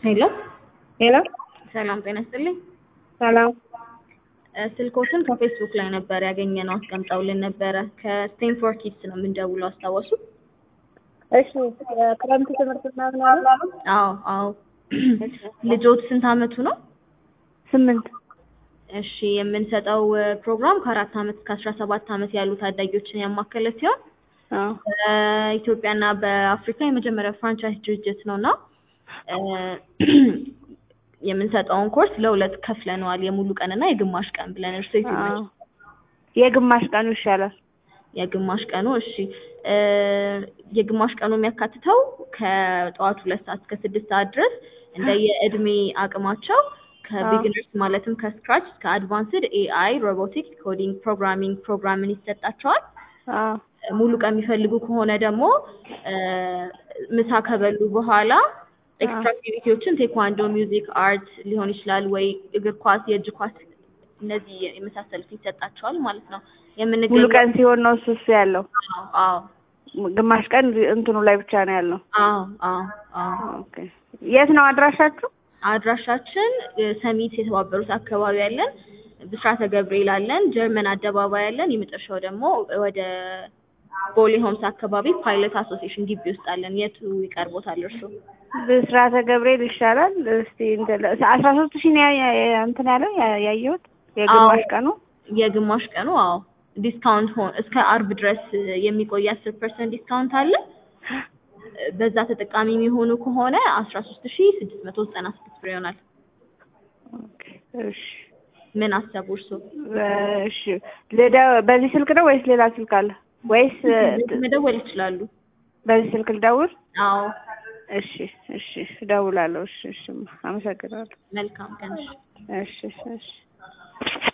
ሄሎ ሄሎ ሰላም ጤና ይስጥልኝ። ሰላም እ ስልኮትን ከፌስቡክ ላይ ነበር ያገኘነው አስቀምጠውልን ነበረ። ከስቴንፎርድ ኪድስ ነው የምንደውለው አስታወሱ? እሺ የክረምት ትምህርት ምናምን አለ አዎ አዎ። ልጆት ስንት አመቱ ነው? ስምንት እሺ የምንሰጠው እ ፕሮግራም ከአራት አመት እስከ አስራ ሰባት አመት ያሉ ታዳጊዎችን ያማከለ ሲሆን አዎ በኢትዮጵያና በአፍሪካ የመጀመሪያ ፍራንቻይዝ ድርጅት ነው እና እ የምንሰጠውን ኮርስ ለሁለት ከፍለነዋል። የሙሉ ቀን እና የግማሽ ቀን ብለን እርሶ አዎ የትኛው የግማሽ ቀኑ ይሻላል። የግማሽ ቀኑ እሺ እ የግማሽ ቀኑ የሚያካትተው ከጠዋቱ ሁለት ሰዓት እስከ ስድስት ሰዓት ድረስ እንደየእድሜ አቅማቸው ከቢግነርስ ማለትም ከስክራች እስከ አድቫንስድ ኤአይ፣ ሮቦቲክስ፣ ኮዲንግ፣ ፕሮግራሚንግ ፕሮግራምን ይሰጣቸዋል። አዎ ሙሉ ቀን የሚፈልጉ ከሆነ ደግሞ እ ምሳ ከበሉ በኋላ ኤክስትራ አክቲቪቲዎችን ቴኳንዶ፣ ሚውዚክ፣ አርት ሊሆን ይችላል ወይ እግር ኳስ፣ የእጅ ኳስ እነዚህ የመሳሰሉት ይሰጣቸዋል ማለት ነው። ሙሉ የምንገኘው ቀን ሲሆን ነው እሱ እሱ ያለው። አዎ አዎ ግማሽ ቀን እንትኑ ላይ ብቻ ነው ያለው። አዎ አዎ አዎ ኦኬ የት ነው አድራሻችሁ? አድራሻችን እ ሰሚት የተባበሩት አካባቢ ያለን፣ ብስራተ ገብርኤል አለን፣ ጀርመን አደባባይ አለን። የመጨረሻው ደግሞ ወደ ቦሌ ሆምስ አካባቢ ፓይለት አሶሲዬሽን ግቢ ውስጥ አለን። የቱ ይቀርቦታል እርሱ? ብስራተ ገብርኤል ይሻላል። እስቲ እንትን አስራ ሶስት ሺህ ነው ያ- ያ- እንትን ያለው ያ- ያየሁት የግማሽ ቀኑ የግማሽ ቀኑ አዎ ዲስካውንት ሆን እስከ አርብ ድረስ የሚቆይ አስር ፐርሰንት ዲስካውንት አለ። በዛ ተጠቃሚ የሚሆኑ ከሆነ አስራ ሶስት ሺ ስድስት መቶ ዘጠና ስድስት ብር ይሆናል። ኦኬ እሺ ምን አሰቡ እርሶ? እሺ ልደ- በዚህ ስልክ ነው ወይስ ሌላ ስልክ አለ ወይስ መደወል ይችላሉ። በዚህ ስልክ ልደውል? አዎ እሺ እሺ እደውላለሁ። እሺ እሺ አመሰግናለሁ። መልካም ቀን። እሺ። እሺ እሺ እሺ